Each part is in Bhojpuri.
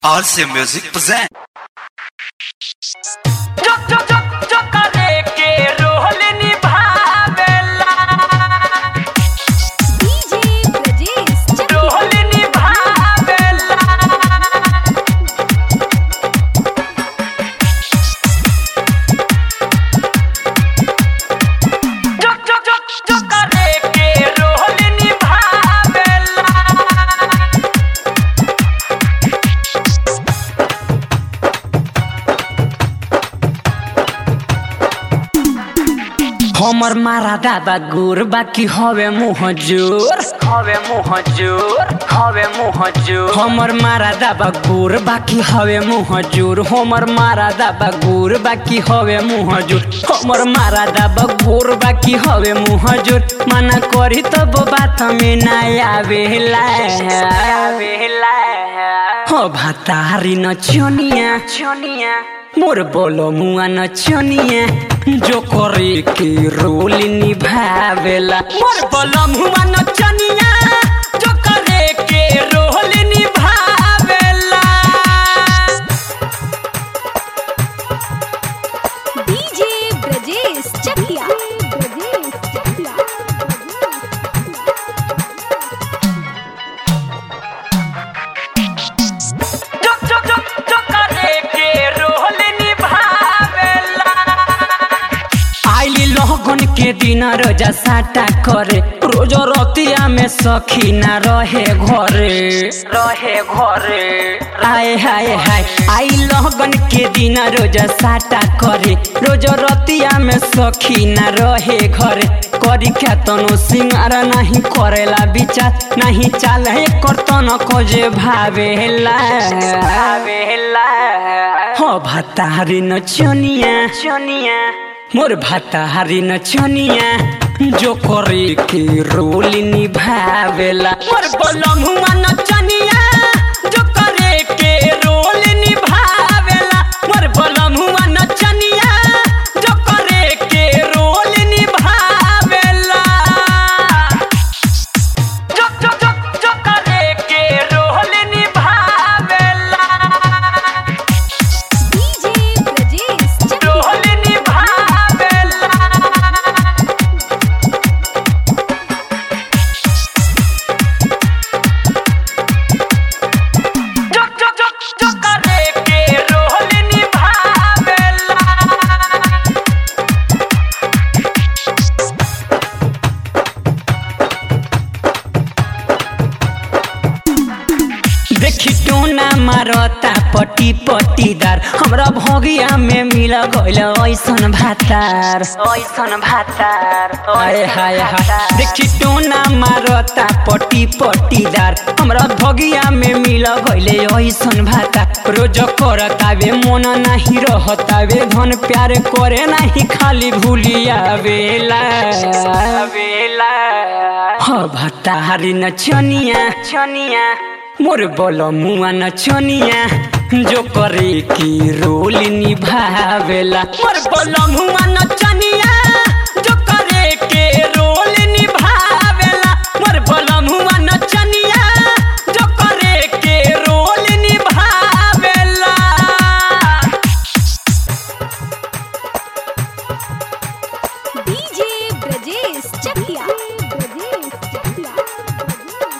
RC Music present. जो जो जो जो करे के रोल निभावेला DJ Brajesh Chakla. रोल निभावेला जो जो जो जो करे के रोल निभावेला हमर मारा दादा गुर बाकी हवे मुह जोर हवे मुँह जोर हवे मुँह जोर हमर मारा दाबा गुर बाकी हवे मुह जोर हमर मारा दाबा गुर बाकी हवे मुह जोर हमर मारा दाबा गुर बाकी हवे मुह जोर मना करी तब बात में ना आवेला आवेला हो भातारी न छोनिया छोनिया मोर बोलो मुआ न छोनिया जो करे के रोल निभावेला मोर बोलो मुआ न छोनिया जो करे के रोल निभावेला DJ Brajesh Chakla. Brajesh Chakla. जो जो जो जो करे के रोल निभावेला आइली लगन के दिन रोजा साटा करे रोज रतिया में सखी ना रहे घरे रहे घरे आए हाय हाय आई लगन के दिन रोजा साटा करे रोज रतिया में सखी ना रहे घरे करी क्या तनो सिंगार नहीं करेला विचार नहीं चाल है करतन को जे भावेला आवेला हो भतारी न चनिया छोनिया मोर भाताहारी न छनिया जो करे के रोल निभावेला मोर बोलम हुआ न चनिया जो करे के रोल निभावेला मोर बोलम हुआ नचनिया जो करे के रोल निभावेला जो जो जो जो करे के रोल निभावेला DJ Brajesh Chakla. रोल निभावेला जो जो जो जो करे के रोल निभावेला देखी टोना मारता पटी पटीदार हमरा भगिया में मिल गइल ऐसन भातार ओइसन भातार हाय हाय हाय देखी टोना मारता पटी पटीदार हमरा भगिया में मिल गइले ऐसन भाता रोज करतावे मन नाही रहतावे धन प्यार करे नाही खाली भूलिया बेला वेला ह भतारी न छनिया छनिया मोर बोलो मुआ न छनिया जो करे की रोल निभावेला मोर बोलो मुआ न छनिया जो करे के रोल निभावेला मोर बोलो मुआ नचनिया जो करे के रोल निभावेला DJ Brajesh Chakla. Brajesh Chakla.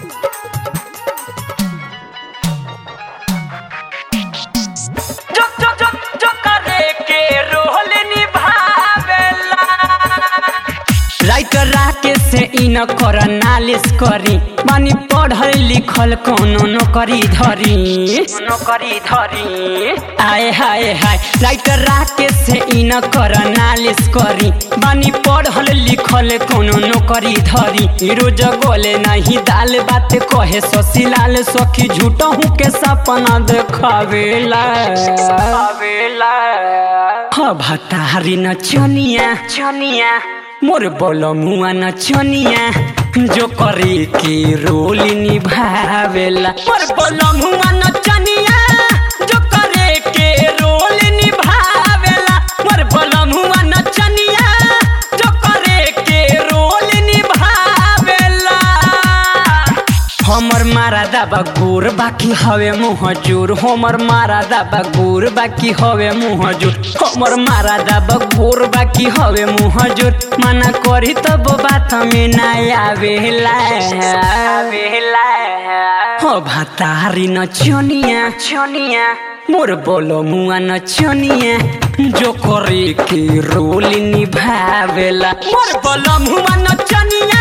जो जो जो जो करे के रोल निभावेला राइटर राके से इन कर नालिश करी मानी पढ़ल लिखल कोनो नौकरी धरी नौकरी धरी आए हाय हाय राइटर राके से इन कर नालिश करी बानी पढ़ल लिखल कोनो नौकरी धरी रोज गोले नहीं दाल बात कहे ससीलाल सखी झूठहू के सपना देखावेला आवेला ह भतारी न छनिया छनिया मोर बोलो मुआ न छनिया जो करे के रोल निभावेला मोर बोलो मुआ नचनिया जो करे के रोल निभावेला मोर बोलो मुआ नचनिया जो करे के रोल निभावेला हमर मारा दाबा गोर बाकी हवे मुँह जोर हमर मारा दाबा गोर बाकी हवे मुँह जोर हमर मारा दाबा गोर बाकी हवे मुँह जोर मना करी तब बात में ना आवेला आवेला हो भातारी न चनिया चनिया मोर बोलो मुआ न चनिया जो करे के रोल निभावेला मोर बलम हुआ नचनिया